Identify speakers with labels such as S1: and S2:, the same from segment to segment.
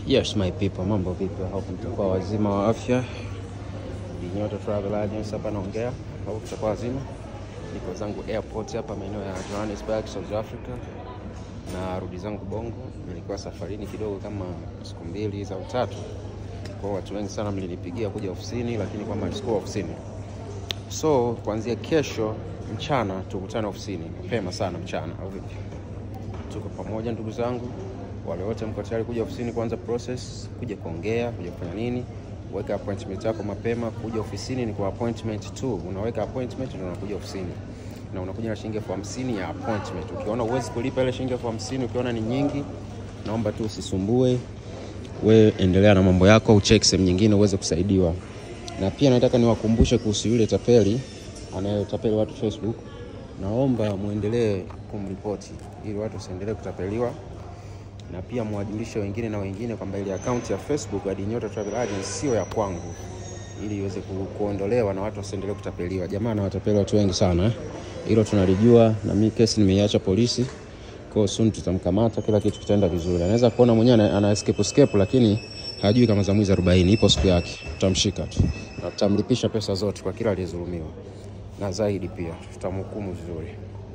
S1: Yes my people, mambo vipi? Hope mtakuwa wazima wa afya. Ni Nyota Travel Agency hapa naongea. Hope mtakuwa wazima. Niko zangu airport hapa maeneo ya Johannesburg, South Africa. Na rudi zangu Bongo. Nilikuwa safarini kidogo kama siku mbili au tatu. Kwa hiyo watu wengi sana mlinipigia kuja ofisini, lakini kwamba sikuwa ofisini. So kuanzia kesho mchana tukutane ofisini mapema sana mchana, au vipi? Tuko pamoja ndugu zangu, wale wote mko tayari kuja ofisini kuanza process, kuja kuongea, kuja kufanya nini, weka appointment yako mapema. Kuja ofisini ni kwa appointment tu, unaweka appointment ndio unakuja ofisini, na unakuja na shilingi elfu hamsini ya appointment. Ukiona uwezi kulipa ile shilingi elfu hamsini ukiona ni nyingi, naomba tu usisumbue, we endelea na mambo yako, ucheki sehemu nyingine uweze kusaidiwa. Na pia nataka niwakumbushe kuhusu yule tapeli anayetapeli watu Facebook. Naomba muendelee kumripoti ili watu wasiendelee kutapeliwa, na pia mwajulishe wengine na wengine kwamba ile akaunti ya Facebook ya Nyota Travel Agency sio ya kwangu, ili iweze ku, kuondolewa na watu wasiendelee kutapeliwa. Jamaa anawatapeli watu wengi sana eh. Hilo tunalijua, na mimi kesi nimeiacha polisi, kwa hiyo soon tutamkamata, kila kitu kitaenda vizuri. Anaweza kuona mwenyewe ana, ana escape escape, lakini hajui kama za mwizi 40 ipo siku yake, tutamshika tu na tutamlipisha pesa zote kwa kila aliyezulumiwa, na zaidi pia tutamhukumu vizuri.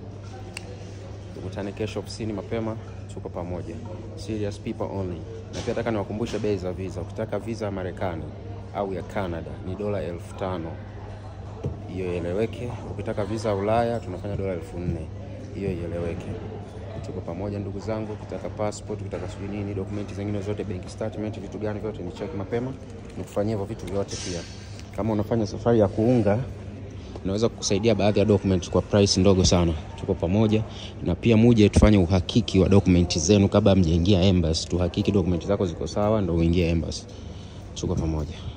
S1: Tukutane kesho ofisini mapema, tuko pamoja. Serious people only. Na pia nataka niwakumbushe bei za visa. Ukitaka visa ya Marekani au ya Canada ni dola elfu tano hiyo ieleweke. Ukitaka visa ya Ulaya tunafanya dola elfu nne hiyo ieleweke. Tuko pamoja ndugu zangu. Ukitaka passport, ukitaka sijui nini, dokumenti zingine zote, bank statement, vitu gani vyote ni cheki mapema, nikufanyia hivyo vitu vyote. Pia kama unafanya safari ya kuunga naweza kukusaidia baadhi ya document kwa price ndogo sana. Tuko pamoja, na pia muje tufanye uhakiki wa document zenu kabla mjaingia embassy. Tuhakiki document zako ziko sawa, ndo uingie embassy. Tuko pamoja.